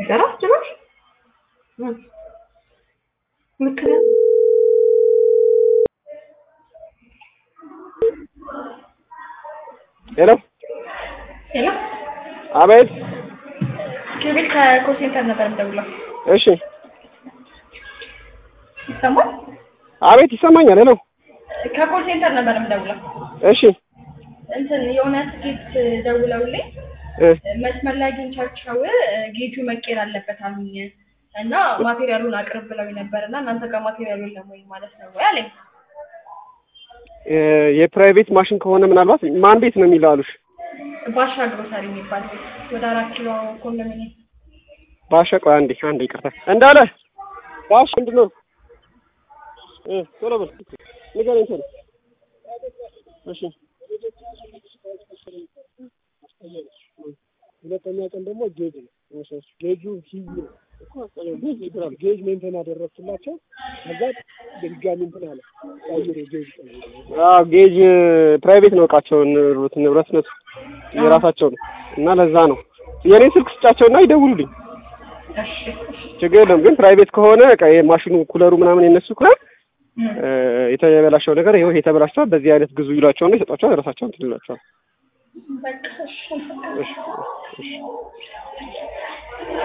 አይሰራ ጭራሽ ምክንያት ሄሎ ሄሎ አቤት። ኪሩቤል ከኮል ሴንተር ነበር የምደውለው። እሺ ይሰማል? አቤት፣ ይሰማኛል። ሄሎ ከኮል ሴንተር ነበር የምደውለው። እሺ እንትን የሆነ ትኬት ደውለውልኝ እ መስመር ላይ አግኝቻቸው ጌጁ መቀየር አለበት አሉኝ እና ማቴሪያሉን አቅርብ ብለው ነበር እና እናንተ ጋር ማቴሪያሉ የለም ወይ ማለት ነው ወይ አለኝ። እ የፕራይቬት ማሽን ከሆነ ምናልባት ማን ቤት ነው የሚለው አሉሽ? ባሻ ግሮሰሪ የሚባል ቤት ወደ አራት ኪሎ ኮንዶሚኒየም ባሻ ቆይ አንዴ አንዴ ይቅርታ እንዳለ ባሽ ምንድን ነው እ ቶሎ በል ንገረኝ ቶሎ እሺ ሁለተኛ ቀን ደግሞ ጌጅ ነው። ጌጁ ሂዩ ጌጅ ይላል። ጌጅ ሜንቴን አደረግኩላቸው። ከዛ ድጋሚ እንትን አለ ቀይሮ ጌጅ ቀይሮ አዎ ጌጅ ፕራይቬት ነው እቃቸው ንብረት ንብረትነቱ የራሳቸው ነው እና ለዛ ነው የኔን ስልክ ስጫቸውና ይደውሉልኝ እሺ እሺ ችግር የለም ግን ፕራይቬት ከሆነ በቃ የማሽኑ ኩለሩ ምናምን የነሱ ከሆነ እ የተበላሸው ነገር ይኸው ይሄ ተበላሽቷል በዚህ አይነት ግዙ ይሏቸውና ይሰጧቸዋል የራሳቸውን እንትን ይሏቸዋል በቃ እሺ እሺ እሺ